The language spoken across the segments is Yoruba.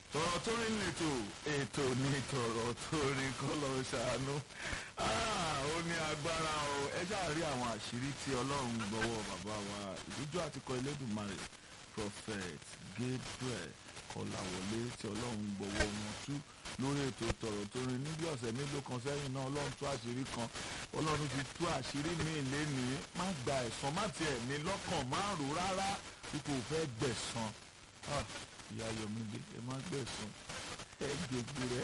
tọ̀rọ̀ tó rí lẹ́tọ̀ ètò ní tọ̀rọ̀ tó rí kọ́ lọ ṣàánú ó ní agbára o ẹ ṣáà rí àwọn àṣírí tí ọlọ́run gbọ́wọ́ bàbá wa ìdújọ àtikọ Elédùmarè prophet Gabriel Kọ́láwọlé tí ọlọ́run gbọ́wọ́ wọn tú lórí ètò tọ̀rọ̀ tó rí níbi ọ̀sẹ̀ mélòó kan sẹ́yìn náà ọlọ́run tú àṣírí kan ọlọ́run ti tú àṣírí míì lénìí má gba ẹ̀san má tiẹ̀ ní lọ́kàn má rò rárá bí kò fẹ́ gbẹ̀san ìyá Yọ̀mídé ẹ má gbẹ̀san ẹ jẹ̀gbù rẹ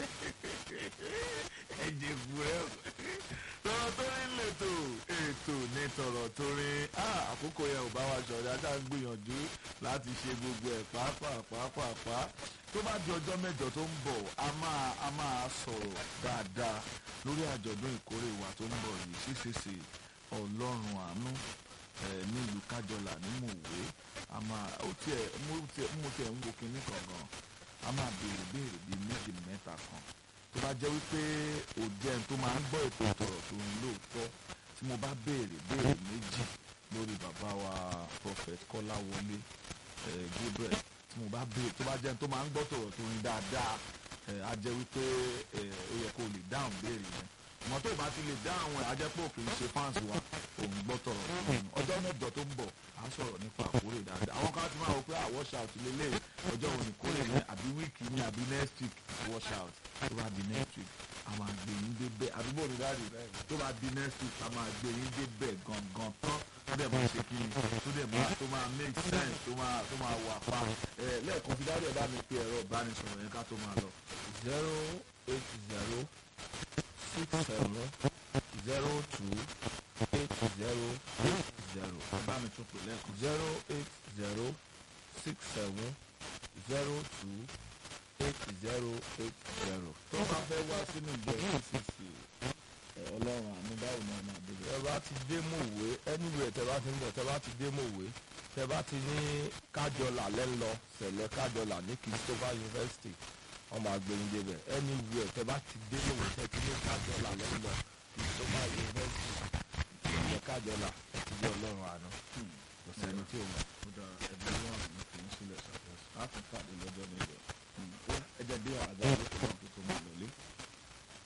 ẹ jẹ̀gbù rẹ tọ̀rọ̀ tó rí lẹ́tọ̀ ètò ní tọ̀rọ̀ tó rí àkókò yẹn ò bá wa ṣọ̀rẹ́ ajá ń gbìyànjú láti ṣe gbogbo ẹ̀ pàápàá pàápàá tó bá di ọjọ́ mẹ́jọ tó ń bọ̀ a máa a máa sọ̀rọ̀ dáadáa lórí àjọ̀dún ìkórè wa tó ń bọ̀ yìí ṣíṣeṣe ọlọ́run àánú nílùú kájọlà ní mòwe a máa ó tiẹ̀ mo tiẹ̀ mo tiẹ̀ ń wo kinní kan gan a máa béèrè béèrè bíi méjì mẹ́ta kan tó bá jẹ́ wípé òjẹ́ tó máa ń gbọ́ ètò ìtọ̀rọ̀ tó ń lóòótọ́ tí mo bá béèrè béèrè méjì lórí bàbá wa prophet Kọ́láwọlé Gabriel tí mo bá béèrè tó bá jẹ́ tó máa ń gbọ́ tọ̀rọ̀ tó ń dáadáa a jẹ́ wípé ó yẹ kó lè dáhùn béèrè yẹn ìmọ̀ tó bá ti lè dá àwọn àjẹpọ̀ kì í ṣe fáǹsì wa òun gbọ́ tọ̀rọ̀ ọjọ́ mẹ́jọ tó ń bọ̀ à ń sọ̀rọ̀ nípa àkórè dáadáa àwọn kan ti máa wọ pé wash out lélẹ̀ ọjọ́ òní kórè ní àbí wíìkì ní àbí next week wash out tó bá di next week a máa gbé yín débẹ̀ àdúgbò mi dáàdì tó bá di next week a máa gbé yín débẹ̀ gangan tán tó dẹ̀ máa ṣe kí ni tó dẹ̀ máa tó máa make sense tó máa tó máa wà pa ẹ̀ lẹ́ẹ̀kan fi dáàdì ẹ̀ bá mi pe ẹ̀rọ ìbánisọ̀rọ̀ yẹn ká tó máa lọ. zero eight zero six seven zero two eight zero eight zero bá mi tún pè lẹ́ẹ̀kan. zero eight zero six seven zero two eight zero eight zero. tó bá fẹ́ wá sínú ìjọ ccc ọlọ́run àánú báwo ni ọmọ àdébẹ̀. tẹ bá ti dé mòwe anywhere tẹ bá ti ń bọ̀ tẹ bá ti dé mòwe tẹ bá ti ní kájọlà lẹ́ńlọ sẹ̀lẹ̀ kájọlà ní Christopher University ọmọ àgbẹ̀yìn débẹ̀ anywhere tẹ bá ti dé mòwe tẹ ti ní kájọlà lẹ́ńlọ Christopher University sẹ̀lẹ̀ kájọlà ẹ ti dé ọlọ́run àánú kò sẹ́ni tí ò mọ̀. ó dára ẹbí wọn àmì kì í sílẹ̀ ṣàkóso láti pàdé lọ́jọ́ mẹ́jọ. ẹ jẹ́ bí àgbà lókè náà.